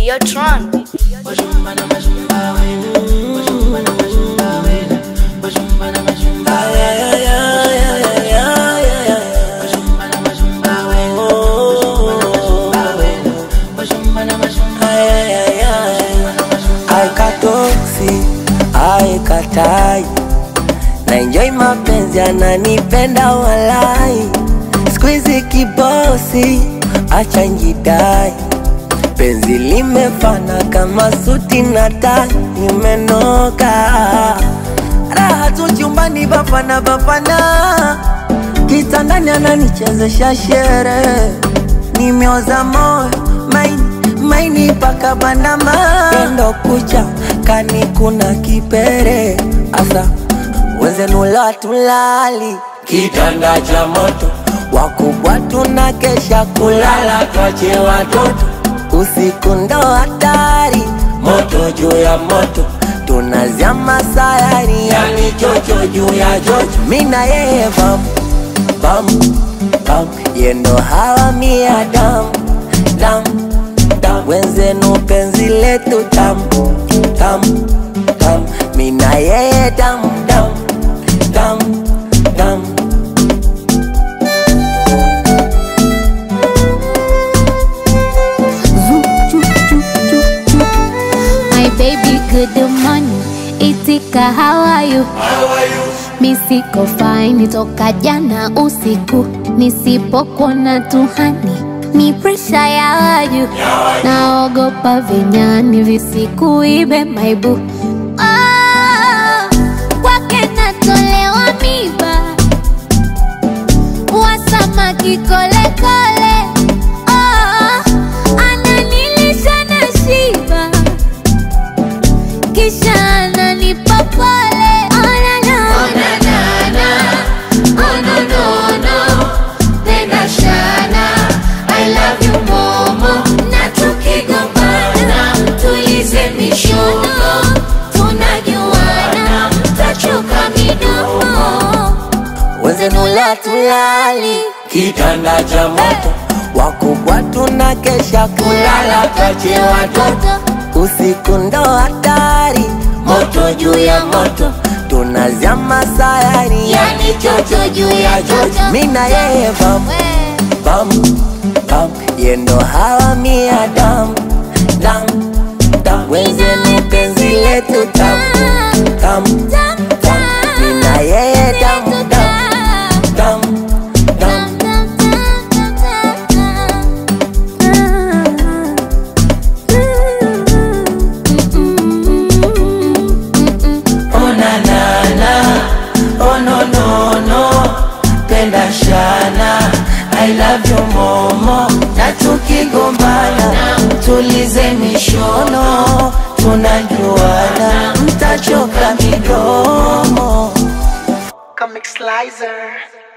Videotron. aikatoksi aikatai na enjoy mapenzi ananipenda walai skuizi kibosi acha njidai penzi limefana kama suti na tai imenoka raha tu chumbani bapana bapana kitandani ananichezesha shere nimeoza moyo maini maini paka bandama endo kucha kani kuna kipere asa wenzenula tulali kitanda cha moto wakubwa tuna kesha kulala twache watoto usiku ndo hatari moto juu ya moto tunazama sayari yani chocho juu ya chocho mina yeye bam bam bam yendo hawa mia dam dam dam wenzenu penzi letu tam tam tam mina yeye dam dam dam dam My baby, good morning. Itika, how are you? Mi siko fine toka jana usiku, nisipokuona tuhani ni presha ya waju, naogopa vinyani visikuibe maibu Ah, kwake natolewa miba wasamaki kolekole Ah, ananilisha na shiba kisha ananipa pole Oh, na, na. Na tukigombana, tulize mishono, tunajuana, tachoka midomo wenzenula tulali kitanda cha moto wakubwa tuna kesha kulala twache watoto usiku ndo hatari moto juu ya moto tunazama sayari yani chocho juu ya chocho mina yeye bam bam bam yendo hawa mia dam dam dam wenzenu penzi letu tam tam tam mina yeye dam dam dam dam Oh na na na, oh no no no, penda shana, I love you momo, na tukigombana, tulize mishono, tunajuana, mtachoka midomo. Comic Slicer.